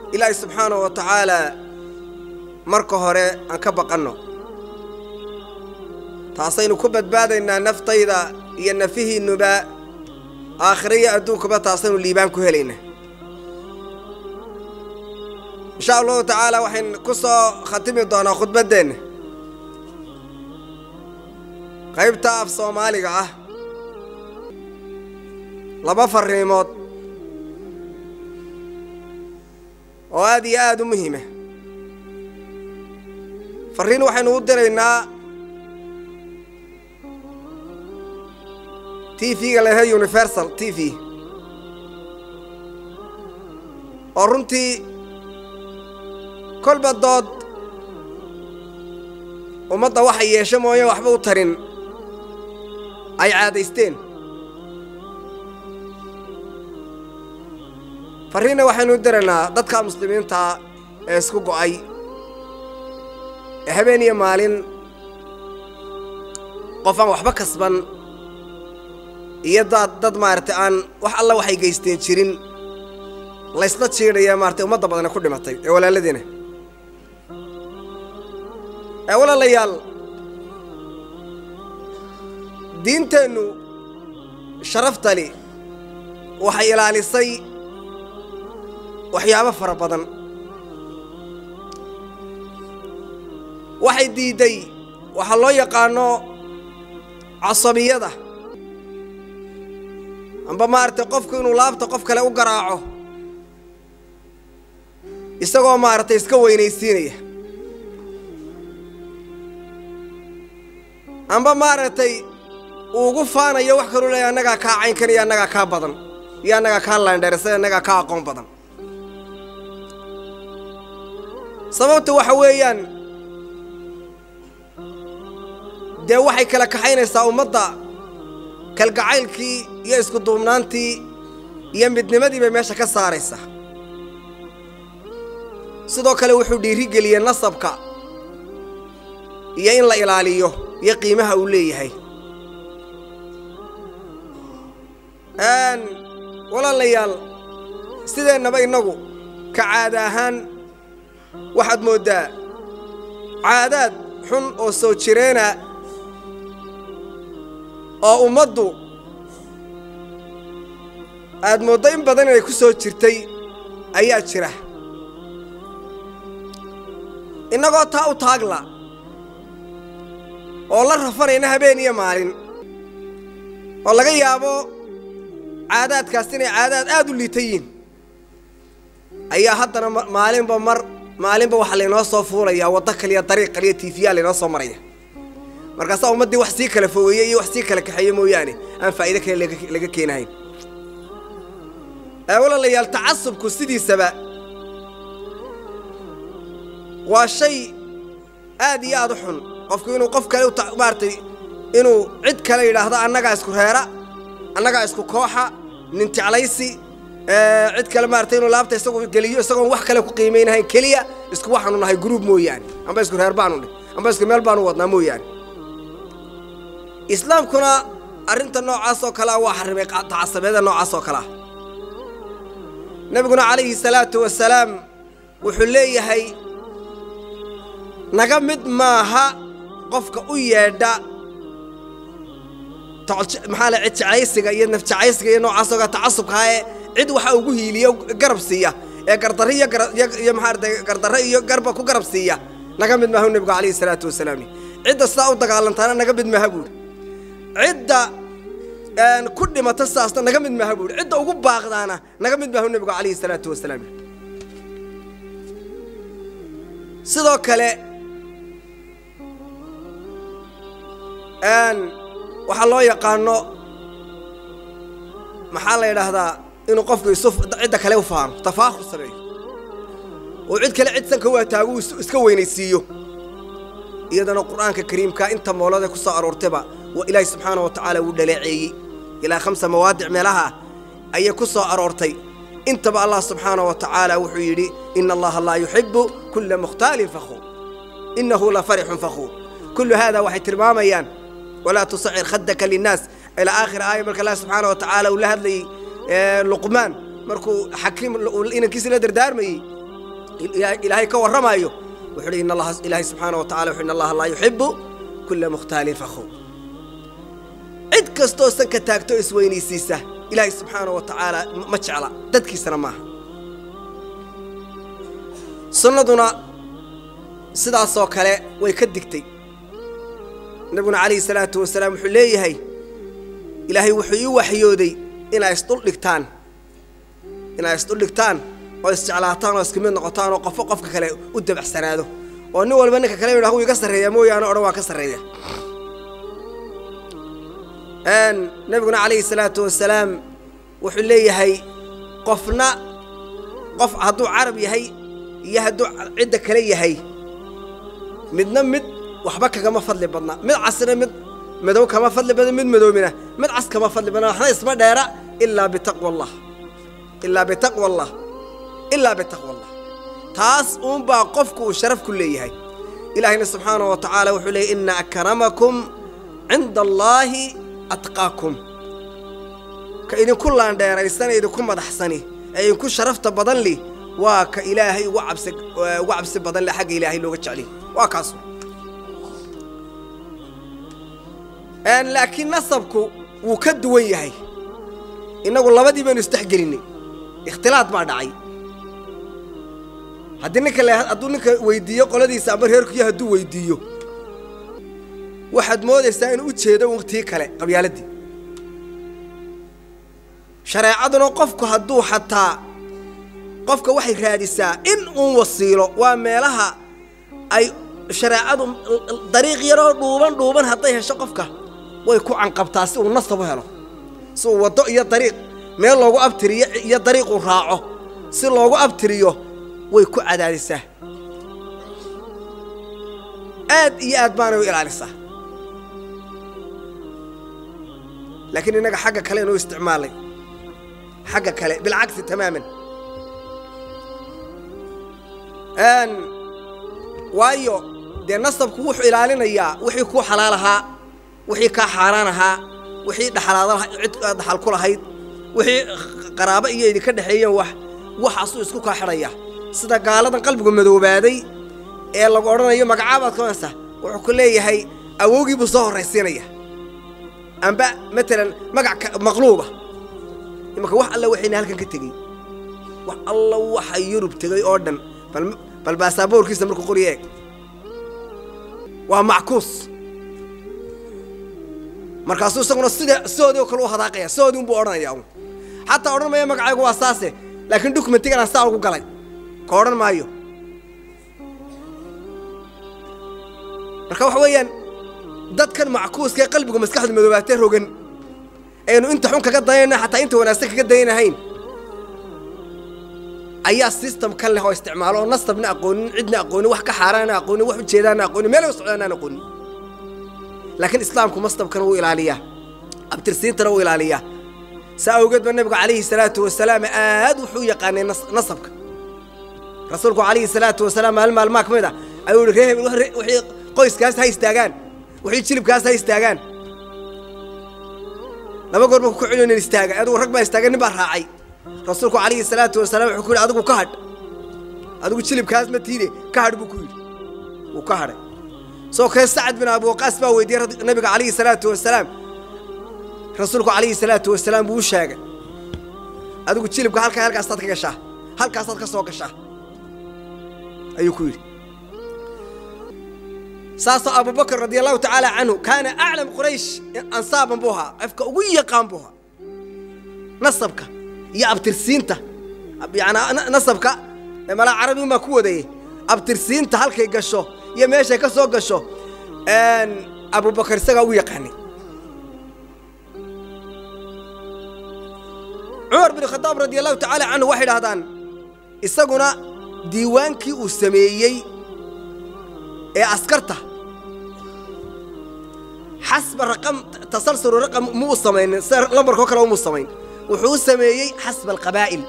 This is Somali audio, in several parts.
ilaahay subxaanahu wa tacaalaa marka hore aan ka baqanno taasaynu ku badbaadaynaa naftayda iyo nafihiinnuba aakhire iyo adduunkuba taasaynu liibaan ku helaynaa insha allahu tacaala waxayn ku soo khatimi doonaa khudbaddeenna qaybta af soomaaliga ah laba farriimood oo aad iyo aad u muhiima farriin waxaynu u diraynaa t v-ga lahe universal t v oo runtii kolba dood ummadda waxa yeesho mooye waxba u tarin ay caadaysteen farriinna waxaynu u diraynaa dadka muslimiinta ee isku go'ay ee habeen iyo maalin qof aan waxba kasban iyo dad dad maaragtay aan wax alla waxay geysteen jirin laysla jiidhaya maaratay ummadda badane ku dhimatay ee walaaladiina ee walaalayaal diinteennu sharaftali waxay ilaalisay waxyaabo fara badan waxay diidday waxaa loo yaqaano casabiyada amba maaragtay qofku inuu laabta qof kale u garaaco isagoo maaragtay iska weynaysiinaya amba maaragtay uu ugu faanayo wax kaluu leeya annagaa kaa caynkan iyo annagaa kaa badan iyo annagaa kaa laandheersan annagaa kaa aqoon badan sababta waxa weeyaan dee waxay kala kaxaynaysaa ummadda kalgacaylkii iyo isku duubnaantii iyo midnimadii bay meesha ka saaraysaa sidoo kale wuxuu dhiirigeliyey nasabka iyo in la ilaaliyo iyo qiimaha uu leeyahay walaalayaal sideennaba innagu ka caada ahaan waxaad mooddaa caadaad xun oo soo jireena oo ummaddu aad mooddo in badan inay ku soo jirtay ayaa jira innagoo taa u taagla oo la rafanayna habeen iyo maalin oo laga yaabo caadaadkaas inay caadaad aad u liita yiin ayaa haddana maalinba mar maalinba waxaa laynoo soo fuulayaa waddo kaliya dariiq kaliya tiifiyaa laynoo soo maraya markaasaa ummaddii wax sii kala fogeeye iyo wax sii kala kaxeeye mooyaane aan faa'iide kale laga keenahayn walaalayaal tacasubku sidiisaba waa shay aad iyo aad u xun qofku inuu qof kale maaragtay inuu cid kale yidhaahdo annagaa isku reera annagaa isku kooxa nin jeclaysi cid kale maaragtay inuu laabta isagu geliyo isagoon wax kale ku qiimaynahayn keliya isku waxaanu nahay gruub mooyaane amba isku reer baanu dhih amba isku meel baanu wadnaa mooyaane islaamkuna arrinta noocaas oo kalea waa xarrimay tacasabeeda noocaas oo kalea nebiguna calayhi salaatu wasalaam wuxuu leeyahay naga mid maaha qofka u yeedha maxaa la cid jecaysiga iyo nafjecaysiga iyo noocaas oo tacasubkaa ee cid waxa ugu hiiliya garab siiya ee gardarre iyo iyo maxaarata gardarre iyo garba ku garab siiya naga mid maaha nebigu calayhi salaatu wasalaam cidda sidaa u dagaalantaana naga mid maaha buuri cidda ku dhimata sidaasna naga mid maaha buuri cidda ugu baaqdaana naga mid maaha nebigu calayhi salaatu wasalaam sidoo kale waxaa loo yaqaano maxaa la yidhaahdaa inuu qofku isu cidda kale u faano tafaakhur sameeyo oo cid kale cid sanka waa taagu iska weynaysiiyo iyadana qur'aanka kariimka inta moolada ku soo aroortayba waa ilaahay subxaana wa tacaala wuu dhaleeceeyey ilaa khamsa mawaadic meelaha ayay ku soo aroortay intaba allah subxaana wa tacaala wuxuu yidhi ina allaha laa yuxibu kulla mukhtaalin fakhuur innahu la farixun fakhuur kullu haada waxay tilmaamayaan walaa tusacir khadaka linnaas ilaa aakhir aaya marka allah subxaana wa tacaala uu la hadlayey luqmaan markuu xakiim inankiisa la dardaarmayey ilaahay ka warramaayo wuxuu hi in allaha ilaahay subxaana wa tacala wuxu in allaha laa yuxibu kulla mukhtaalin fakhuur cid kastoo sanka taagto isweynaysiisa ilaahay subxaana wa tacaala ma jecla dadkiisana maaha sunnaduna sidaasoo kale way ka digtay nabiguna calayhi salaatu wasalaam wuxuu leeyahay ilaahay wuxuu ii waxyooday inaa isdhul dhigtaan inaa isdhul dhigtaan oo isjeclaataan oo iska mid noqotaan oo qofo qofka kale u dabacsanaado oo nin walba ninka kale yidhaha wuu iga sarreeya mooyaane odhan waa ka sarreeya nabiguna calayhi salaatu wasalaam wuxuu leeyahay qofna qof hadduu carab yahay iyo hadduu cidda kale yahay midna mid waxba kagama fadli badna mid casna mid madow kama fadli badna mid madoobina mid cas kama fadli badna waxna isma dheera ilaa bitaqwa allah ilaa bitaqwa allah ilaa bitaqwa allah taas uunbaa qofku uu sharaf ku leeyahay ilaahayna subxaanahu wa tacaala wuxuu leeyay ina akramakum cinda allaahi atqaakum ka idinku laandheeraysana idinku madaxsani ee idinku sharafta badan li waa ka ilaahay ugu cabsi ugu cabsi badan le xagga ilaahay looga jecliy waa kaas laakiin nasabku wuu ka duwan yahay innagu labadii baynu isdhexgelinay ikhtilaad baa dhacay haddii ninka le hadduu ninka weydiiyo qoladiisa ama reerkuyo hadduu weydiiyo waxaad moodaysaa inuu u jeedo waqtii kale qabyaaladii shareecaduna qofku hadduu xataa qofka waxay raadisaa in uun wasiilo waa meelaha ay shareecadu dariiq yaroo dhuuban dhuuban hadday hesho qofka way ku canqabtaa si uu nasab u helo si uu waddo iyo dariiq meel loogu abtiriyo iyo dariiquu raaco si loogu abtiriyo way ku cadaadisaa aad iyo aad baanay u ilaalisaa laakiin innaga xagga kale inuu isticmaalay xagga kale bilcagsi tamaaman waayo dee nasabku wuxuu ilaalinayaa wixii kuu xalaal ahaa wixii kaa xaaraan ahaa wixii dhaxalaad cid aad dhaxal ku lahayd wixii qaraabo iyo idinka dhexeeyeen wax waxaasuu isku kaa xidhaya sida gaaladan qalbigu madoobaaday ee lagu odhanayo magacaabaad ka onaysaa wuxuu ku leeyahay awowgii buu soo horraysiinaya amba matalan magac maqluuba imanka wax alla waxayna halkan ka tegey wax alla waxa yurub tegey oo dhan bal baasaboorkiisa markuu qori eeg waa mackuus markaasuu isaguna sida sidoodii oo kale u hadaaqaya sidoodii unbuu odhanaya un xataa odhan maya magacaygu waa saase laakiin dokumentigan aan saa ugu galay ka odhan maayo marka waxa weeyaan dadkan mackuuska ee qalbigu maskaxdu madoobaatee rogan aynu inta xun kaga dayanayna xataa inta wanaagsan kaga dayanahayn ayaa system kan leh oo isticmaalo oo nasabna aqoonin cidna aqoonin wax ka xaaraana aqoonin wax ujeedaana aqoonin meel u socdaanaan aqoonin laakiin islaamku mastabkana wuu ilaaliyaa abtirsiintana wuu ilaaliyaa saa awgeed ba nebigu calayhi salaatu wasalaam aad wuxuu yaqaanay nasabka rasuulku calayhi salaatu wasalaam maalin maalmaa ka mid ah ayuu yihi ree hebel wixii qoyskaas ha istaagaan wixii jilibkaas ha istaagaan laba goor ba ku celiyo nin istaaga adigu rag baa istaagan nin baa raacay rasuulku calayhi salaatu wasalaam wuxuu ku yidhi adigu ka hadh adigu jilibkaas ma tiide ka hadh buu ku yidhi wuu ka hadhay soo kale sacad bin abi waqaas baa weydiiyey nabiga calayhi salaatu wasalaam rasuulku calayhi salaatu wasalaam buu u sheegay adigu jilibka halkaa halkaasaad ka gashaa halkaasaad ka soo gashaa ayuu ku yidhi saasoo abubakr radia allahu tacaala canhu kaana aclam quraysh ansaaban buu ahaa qofka ugu yaqaan buu ahaa nasabka iyo abtirsiinta yanaa nasabka malaa carabi unbaa ku wadayey abtirsiinta halkay gasho iyo meeshay ka soo gasho abubakar isagaa ugu yaqaanay cumar bin khadaab radia allahu tacaala canhu waxay idhahdaan isaguna diiwaankii uu sameeyey ee askarta xasba raqam tasalsulu raqam muu samaynin sida lambarkoo kale umuu samayn wuxuu u sameeyey xasba alqabaa'il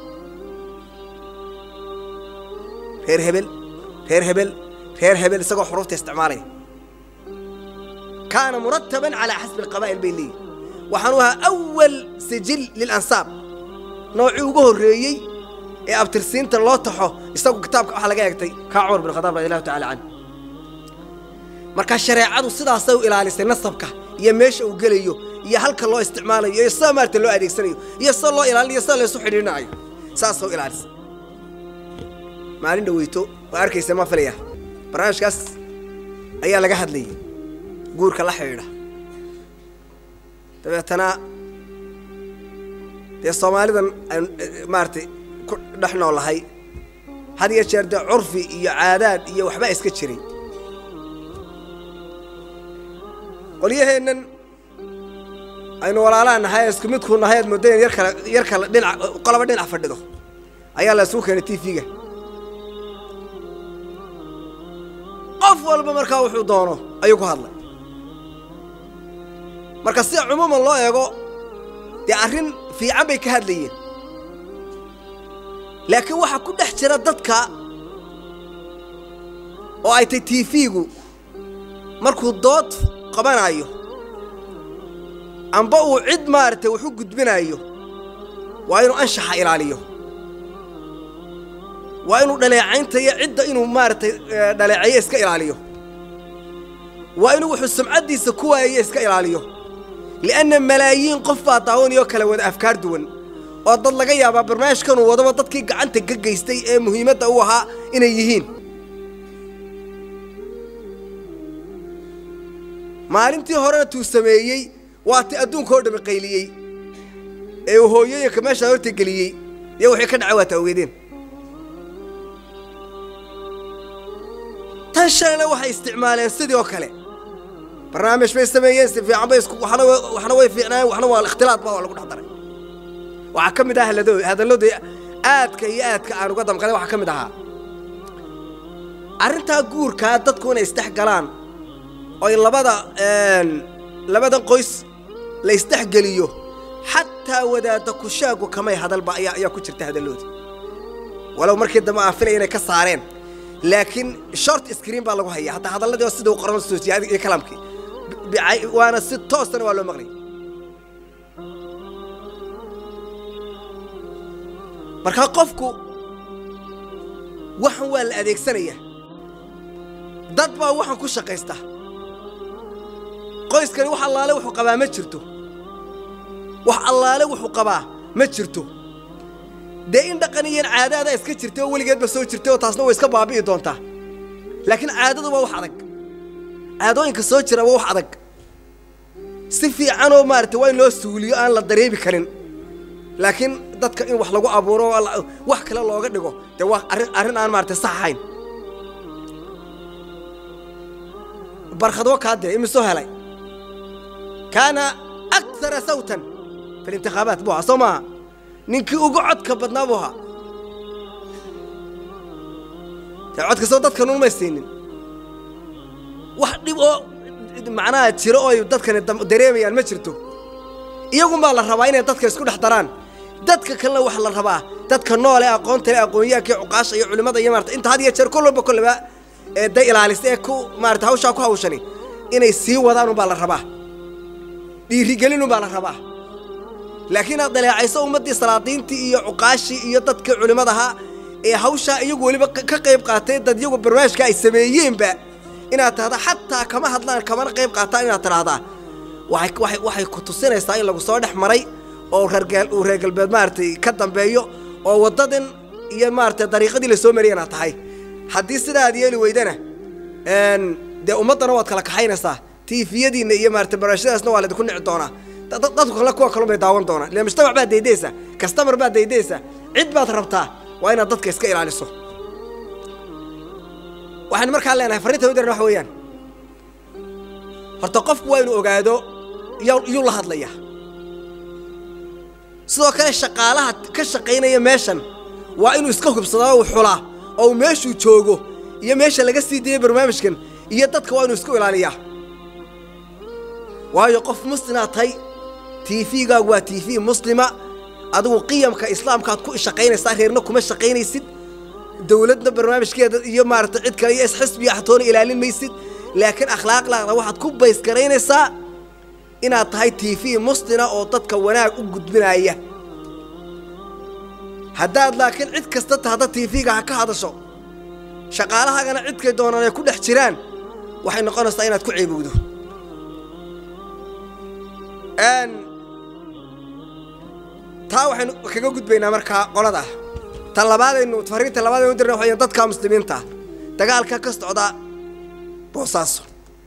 reer hebel reer hebel reer hebel isagoo xuruufta isticmaalaya kaana murataban calaa xasbi alqabaa'il bay leeyihin waxaanu ahaa awal sijil lilansaab noocii ugu horreeyey ee abtirsiinta loo taxo isagu kitaabka waxaa laga eegtay kaa cumar bin khadaab radi allahu tacala canhu marka shareecadu sidaasay u ilaalisay nasabka iyo meesha uu gelayo iyo halka loo isticmaalayo iyo sida maarata loo adeegsanayo iyo sida loo ilaalinayo sida laysu xidhiidhinayo saasoo ilaalisay maalin dhaweyto waa arkaysa ma filaya barnaamijkaas ayaa laga hadlayay guurka la xidhiidha dabeetana dee soomaalidan aan maaratay ku dhex noolahay had iyo jeer dee curfi iyo caadaad iyo waxbaa iska jiray qolyaheennan aynu walaalaha nahay isku midku nahay aad moodayn yar kale yar kale dhinac qoloba dhinac fadhido ayaa la isugu keenay t v-ga qof walba markaa wuxuu doono ayuu ku hadlay marka sida cumuuman loo eego dee arrin fiican bay ka hadlayeen laakiin waxaa ku dhex jira dadka oo ay tay t v-gu markuu dood qabanayo amba uu cid maaragtay wax u gudbinayo waa inuu anshaxa ilaaliyo waa inuu dhaleecaynta iyo cidda inuu maaragtay dhaleeceeyo iska ilaaliyo waa inuu wuxuu sumcaddiisa ku waayayo iska ilaaliyo li'anna malaayiin qof baa daawanayoo kala wada afkaar duwan oo dad laga yaabaa barnaamijkanuu wadaba dadkii gacanta ka geystay ee muhiimadda u ahaa inay yihiin maalintii horena tuu sameeyey waa ti adduunka oo dhami qayliyey ee uu hooyooyinka meeshaa horta geliyey iyo wixii ka dhacay waa ta ogeedeen tan shalena waxay isticmaaleen sidii oo kale barnaamij bay sameeyeen si fiican bay isku waxna waxna way fiicnaayeen waxna waa ikhtilaad baa waa lagu dhex daray waxaa ka mid ah hadallo hadalladii aadka iyo aadka aan uga damqanay waxaa ka mid ahaa arrintaa guurkaa dadku inay isdhex galaan oy labada labadan qoys la isdhexgeliyo xataa wadaadda kushaagu kamay hadalba ayaa ayaa ku jirta hadalloodii walow markii dambe aan filay inay ka saareen laakiin short screen baa lagu hayaa hataa hadalladii oo sida u qoran soojiyay iyo kalaamkii waana si toosana waa loo maqlay markaa qofku waxan waa la adeegsanayaa dad baa waxan ku shaqaysta qoyskani wax allaale wuxuu qabaa ma jirto wax allaale wuxuu qabaa ma jirto dee in dhaqan iyan caadaada iska jirtay oo weligeedba soo jirtay oo taasna way iska baabi'i doontaa laakiin caadadu waa wax adag caadooyinka soo jira waa wax adag si fiicanoo maaragtay waa in loo suuliyo aan la dareemi karin laakiin dadka in wax lagu abuuro wax kale looga dhigo dee waa arrin arrin aan maaragtay sax ahayn barkhadwo kaa dee imisoo helay kaana akara sawtan fi lintikhaabaat buu ahaa soo maaha ninkii ugu codka badnaa buu ahaa dee codka soo dadkan unmay siinin wax dhib oo macnaha jiro oo ay dadkani dareemayaan ma jirto iyagunbaa la rabaa inay dadka isku dhex daraan dadka kalena waxa la rabaa dadka noole aqoonta le aqoonyahankii cuqaasha iyo culimmada iyo maarata inta had iyo jeer kol walba kolleba ee day ilaalisa ee ku maarata hawshaa ku hawshani inay sii wadaan unbaa la rabaa dhiirigelin unbaa la rabaa laakiin aad daleecayso ummaddii salaadiintii iyo cuqaashii iyo dadkii culimmadaha ee hawshaa iyagu weliba ka qayb qaatay dad iyagu barnaamijka ay sameeyeenba inaad tahda xataa kama hadlaan kamana qayb qaataan inaad tidhaahdaa waxay waxay waxay ku tusinaysaa in lagu soo dhex maray oo reergal uu reer galbeed maaragtay ka dambeeyo oo waddadan iyo maaragtay dariiqadii la soo mariyay inaad tahay haddii sidaa aad yeeli weydana dee ummaddana waad kala kaxaynaysaa tiifiyadiinna iyo maaragtay barashadaasna waa laydinku nici doonaa dadku kale kuwa kalun bay daawan doonaan ile mujtamac baad daydaysa kastamar baad daydaysa cid baad rabtaa waa inaad dadka iska ilaaliso waxaan markaa leenahay farrinta udaran waxa weeyaan horta qofku waa inuu ogaado yuu la hadlaya sidoo kale shaqaalaha ka shaqaynaya meeshan waa inuu iska hubsadaa uu xulaa oo uu meeshuu joogo iyo meesha laga sii dayay barnaamijkan iyo dadka waa inuu isku ilaaliyaa waayo qof muslimaad tahay tiifigaagu waa tiifi muslima adigu qiyamka islaamkaad ku shaqaynaysaa reerna kuma shaqaynaysid dowladna barnaamijkeeda iyo maaragtay cid kale iyo isxisbiya xatoona ilaalin maysid laakiin akhlaaqlaaqda waxaad ku baysgaraynaysaa inaad tahay tiifi muslina oo dadka wanaag u gudbinaya haddaad laakiin cid kasta tahda tv-ga ha ka hadasho shaqaalahaagana cidkay doonaan ay ku dhex jiraan waxay noqonaysaa inaad ku ceebowdo taa waxaynu kaga gudbaynaa markaa qolada ta labaadaynu fariinta labaadaynu dirna waxay dadka muslimiinta dagaalka ka socda boosaaso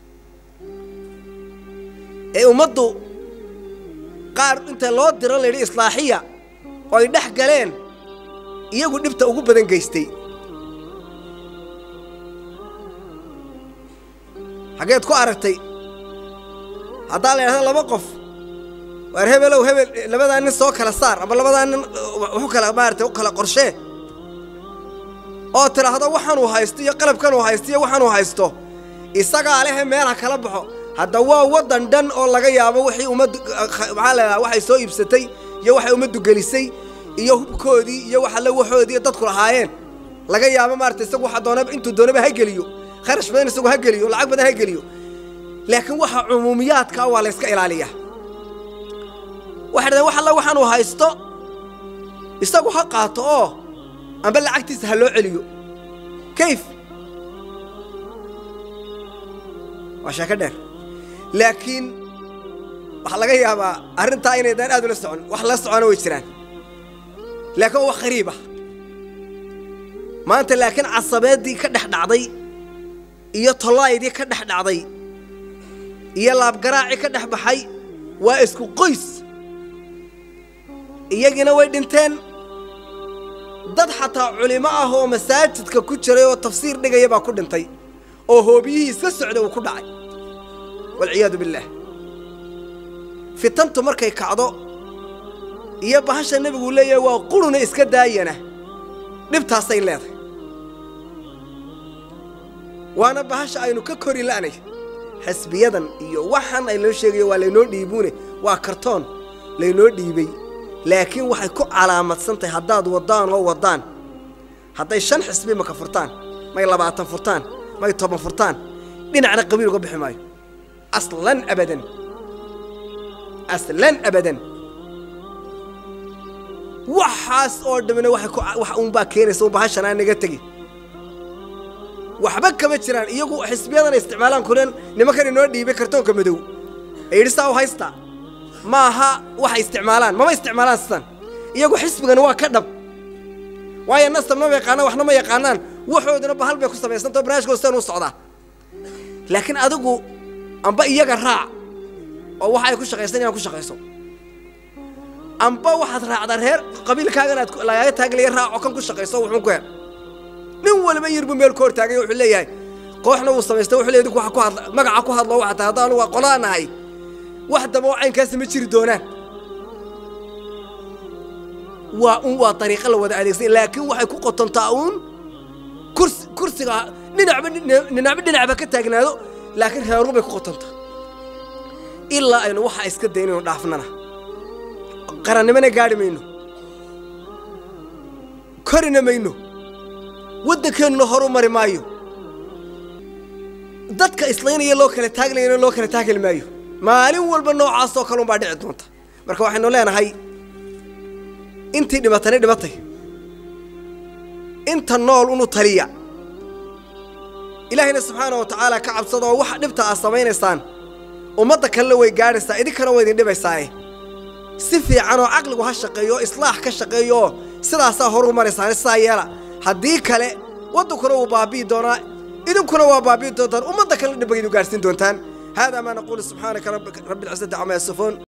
ee ummaddu qaar inta loo diro layidhi islaaxiya oo ay dhex galeen iyagu dhibta ugu badan geystay xaggeed ku aragtay haddaa la yidhahdo laba qof waar hebelow hebel labadaa nin soo kala saar ama labadaa nin waxu kala maarata u kala qorshee oo tidhaahdo waxaanuu haysto iyo qalabkanuu haysto iyo waxaanuu haysto isagaa lehe meel ha kala baxo hadda waa waddan dhan oo laga yaabo wixii ummaddu maxaa la yidhaha waxay soo iibsatay iyo waxay ummaddu gelisay iyo hubkoodii iyo wax alle waxoodii iyo dadku lahaayeen laga yaabo maarata isagu waxa doonaba intuu doonaba ha geliyo kharash badan isagu ha geliyo lacag badan ha geliyo laakiin waxa cumuumiyaadkaa waa la yska ilaaliyaa waxay dhahdeen wax alla waxaanuu haysto isagu ha qaato oo amba lacagtiisa ha loo celiyo kayf waa sheeko dheer laakiin waxaa laga yaabaa arrintaa inaydaan aad ula socon wax la socona way jiraan laakiin waa wax khariib ah maanta laakiin casabeeddii ka dhex dhacday iyo tollaaydii ka dhex dhacday iyo laabgaraacii ka dhex baxay waa isku qoys iyagiina way dhinteen dad xataa culimo ah oo masaajidka ku jiray oo tafsiir dhigaya baa ku dhintay oo hoobiyihii iska socda uu ku dhacay walciyaadu billaah fitantu markay kacdo iyo bahasha nebiguu leeyahay waa quruna iska daayana dhibtaasay leedahay waana bahasha aynu ka kori la'nay xasbiyadan iyo waxaan ay loo sheegayo waa laynoo dhiibuune waa kartoon laynoo dhiibay laakiin waxay ku calaamadsan tahay haddaad waddaan oo waddaan hadday shan xisbi maka furtaan may labaatan furtaan may toban furtaan dhinacna qabiil uga bixi maayo aslan abadan aslan abadan waxaas oo dhammina waxay ku wax uunbaa keenaysa un bahashanaa naga tegi waxba kama jiraan iyagu xisbiyadan ay isticmaalaan kulen nimankan inoo dhiibay kartoonka madow ee yidhi saa u haysta ma aha waxay isticmaalaan mama isticmaalaan sidan iyagu xisbigani waa ka dhab waayo nasab nama yaqaanaan waxna ma yaqaanaan waxooduna bahal bay ku samaysantao barnaamijkooda sidan u socdaa laakiin adigu amba iyaga raac oo waxa ay ku shaqaysan inaan ku shaqayso amba waxaad raacdaa reer qabiilkaagan aad lagaaga taaglaya raac oo kan ku shaqayso wuxuun ku hel nin waliba yirbu meel ka hortaagay wuxuu leeyahay kooxna wuu samaysta wuxuu leeyahay dinku waxa ku hadla magaca ku hadlo waxa tahay haddaan waa qolaan nahay wax daba oo caynkaasi ma jiri doonaan waa un waa dariiqo la wada adeegsan laakiin waxay ku qotontaa uun kursi kursiga dhinacba dhinacba dhinacba ka taagnaado laakiin reeru bay ku qotontaa ilaa aynu waxa iska daynayno dhaafnana qarannimana gaadhi mayno korina mayno waddankeennuna horu mari maayo dadka islaynaya loo kala taaglayana loo kala taagli maayo maalin walba noocaasoo kale unbaa dhici doonta marka waxaynu leenahay intii dhibatani dhibatay inta nool unu taliya ilaahayna subxaana wa tacaala ka cabsada oo waxa dhibta aad samaynaysaan ummadda kalena way gaadhaysaa idinkana way idin dhibaysaaye si fiican oo caqligu ha shaqeeyo oo islaax ka shaqeeyo oo sidaasaa horu maraysaane sidaa yeela haddii kale waddankuna wuu baabi'i doonaa idinkuna waa baabi'i doontaan ummadda kalena dhibagaydu gaadhsiin doontaan haadaa maa naquulu subxaanaka rabbi alcizati camaa yasifuun